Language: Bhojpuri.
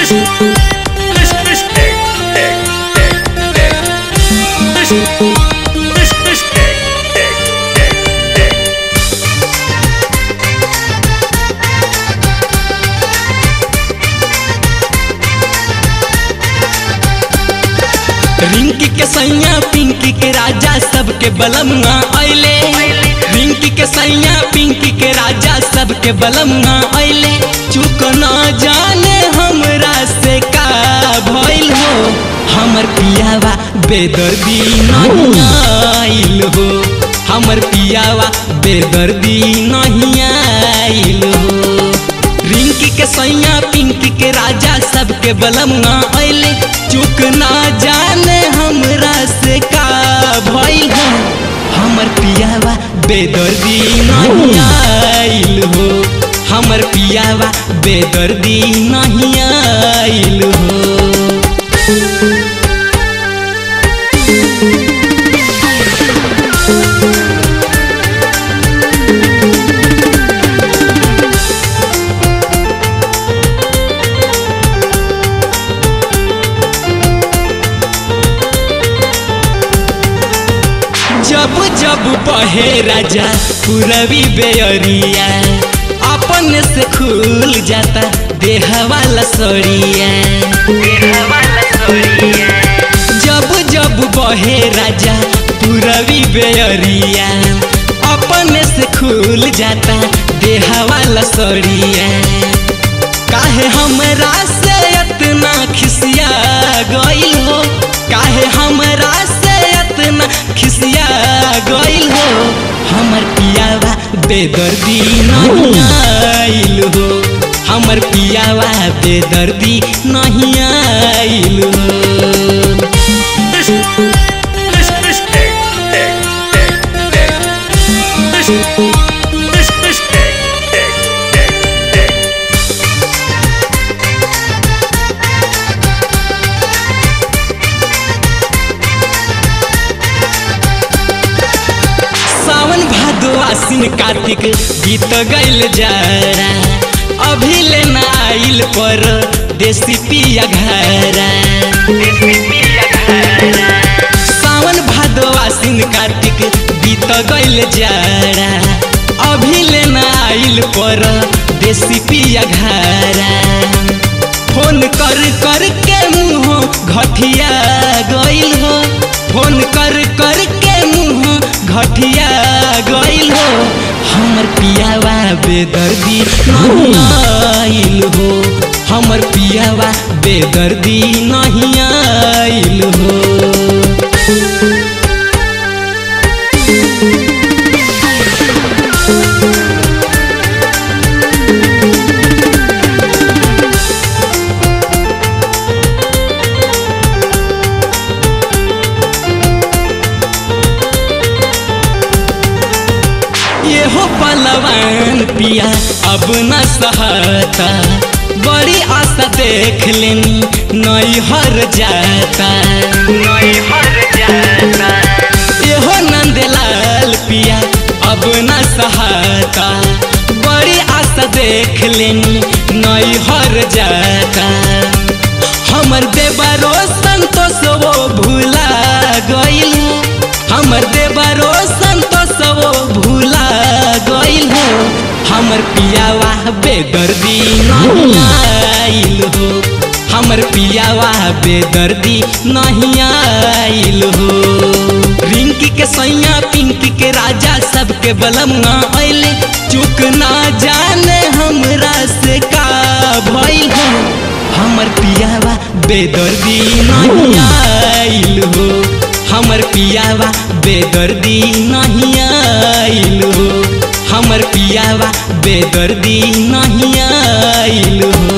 रिंकी के सैया पिंकी के राजा सबके बलमुआ अइले रिंकी के सैया पिंकी के राजा सबके बलमुआ अइले चुक न जाने हमरा से का भइल हो हमर पियावा बेदर्दी नहीं आइल हो हमर पियावा बेदर्दी नहीं आइल हो रिंकी के सैया पिंकी के राजा सबके बलमुआ अइले चुक ना जाने हमरा से का भइल हो हमर पियावा बेदर्दी नहीं आइल हो हमर पियावा बेदर्दी नहीं आइल हो जब जब बहे राजा पूरबी बेअरिया अपन से खुल जाता देह वाला सरिया जब जब बहे राजा पूरबी बेअरिया अपन से खुल जाता देह वाला सरिया काहे हमरा से इतना खिसिया गइल हो काहे हमरा से इतना खिसिया गइल हो हमर पियावा बेदर्दी नहीं आइल हो हमर पियावा बेदर्दी नहीं आइल हो सावन भादो आसिन कार्तिक बीत गइल जारा अभी लेना आइल पर देसी पिया घरा सावन भादो आसिन कार्तिक बीत गइल जारा अभी लेना आइल पर देसी पिया घरा फोन कर कर के मुँह घटिया गइल हो फोन कर कर के मुँह घटिया गइल हो हमर पियावा बेदर्दी नहीं आइल हो हमर पियावा बेदर्दी नहीं आइल हो ये हो पलवान पिया अब न सहता बड़ी आशा देख लेनी नई हर जाता ये हो नंदलाल पिया अब न सहता बड़ी आशा देख लेनी नई हर जाता हमर देवरो संतोष वो भूला गइल हमर देवरो संतोष वो भूला गइल हो हमर पियावा बेदर्दी नहीं आइल हो हमर पियावा बेदर्दी नहीं आइल हो रिंकी के सैया पिंकी के राजा सबके बलमुआ अइले चुक ना जाने हमरा से का भइल हो हमर पियावा बेदर्दी नहीं आइल हो हमर पियावा बेदर्दी नहीं आइल हो हमर पियावा बेदर्दी नहीं आइल हो